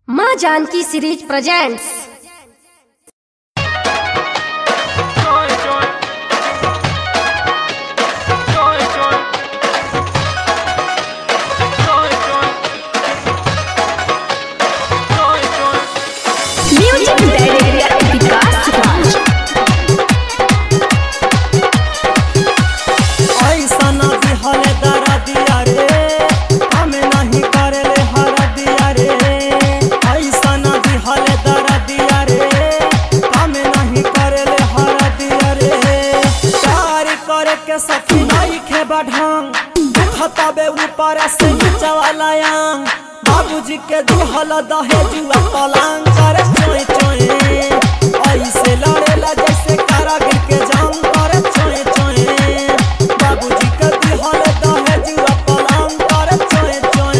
माँ Janki series presents Joy, joy. Joy, joy. Joy, joy. Joy, joy. Music director Vikas Raj ऐसा न दिहले दरदिया रे हमें नहीं करेले हरदिया रे ऐसा न दिहले दरदिया रे हमें नहीं करेले हरदिया रे प्यार करे के सखी नहीं खे बढ़ांग खतबे ऊपर से नीचे वाला यांग बाबूजी के दिहल दहेजुआ पलंग करे चोय चोय ऐसे लड़ेला जैसे कारागिर के जंग करे चोय चोय बाबूजी के दिहल दहेजुआ पलंग करे चोय चोय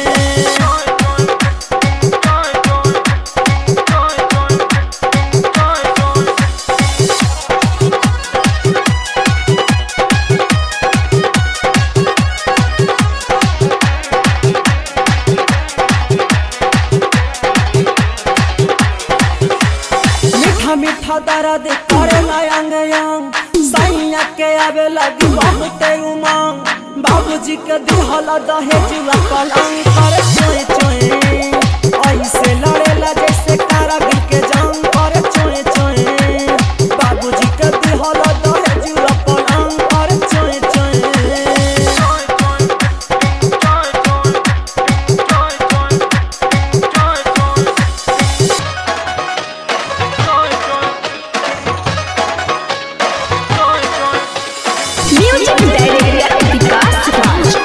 मीठा मीठा दर्द करे अंग अंग सैया के आवे लगी बहुते उमंग बाबूजी के दिहल दहेजुआ पलंग करे चोय चोय ऐसे लड़ेला जैसे कारागिर के जंग करे चोय चोय बाबूजी के दिहल दहेजुआ पलंग करे चोय चोय म्यूजिक डायरेक्टर विकास राज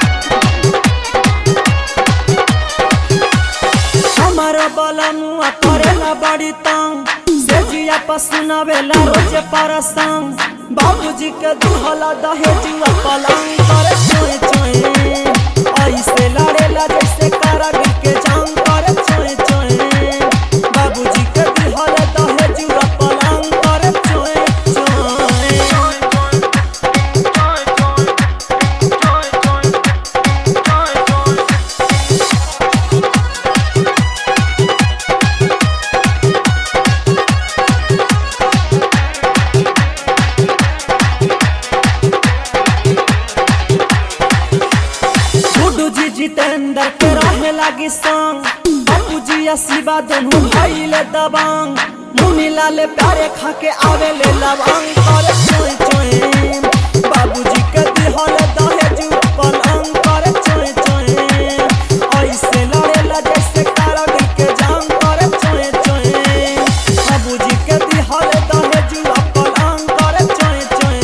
हमारा बलनुआ करेला बड़ी तंग से जिया पसुनावेला रोजे परसंग बाबूजी के दुहला दहेजुआ पलंग करे चोय चोय ऐसे लड़ेला जैसे कारागिर के जंग करे चोय चोय बाबूजी के दुहला दहेजुआ पलंग करे चोय चोय गुड्डू जी जितेंद्र के रहे लगी संग बापू जी शिवा दोनों भाई ले दबांग मुनी लाले प्यारे खा के आवे ले लवांग करे चोय चोय बाबू जी के दिहल दहेजू पलंग करे चोय चोय ऐसे लड़ेला जैसे कारागिर के जंग करे चोय चोय बाबू जी के दिहल दहेजू पलंग करे चोय चोय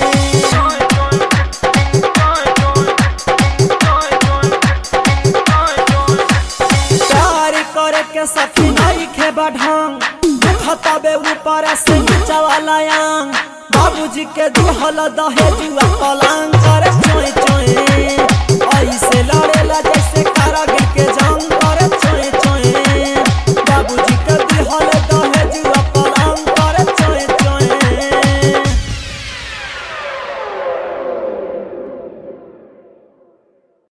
प्यार करे के सखी नहीं खे बढ़ांग खतबे ऊपर से नीचे वाला यांग बाबूजी के दिहल दहेजुआ पलंग करे चोय चोय ऐसे लड़ेला जैसे कारागिर